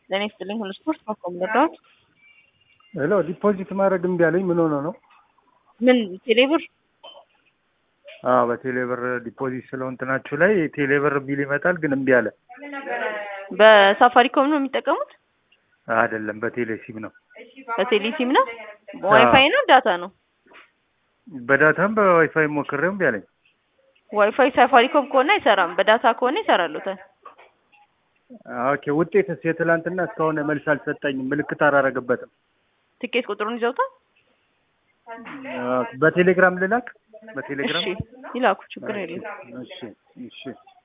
ለእኔ ስትልኝ ሁሉ ስፖርት ማቆም ነበር። ሄሎ ዲፖዚት ማድረግ እምቢ አለኝ። ምን ሆነ ነው? ምን ቴሌብር አዎ በቴሌብር ዲፖዚት ስለው እንትናችሁ ላይ ቴሌብር ቢል ይመጣል፣ ግን እምቢ አለ። በሳፋሪኮም ነው የሚጠቀሙት? አይደለም በቴሌ ሲም ነው። በቴሌ ሲም ነው? ዋይፋይ ነው ዳታ ነው? በዳታም በዋይፋይ ሞክሬው እምቢ አለኝ። ዋይፋይ ሳፋሪኮም ከሆነ አይሰራም፣ በዳታ ከሆነ ይሰራሉታል። ኦኬ ውጤትስ የትላንትና እስካሁን መልስ አልሰጠኝም። ምልክት አላረገበትም። ትኬት ቁጥሩን ይዘውታል? በቴሌግራም ልላክ? በቴሌግራም እሺ ይላኩ፣ ችግር የለም። እሺ እሺ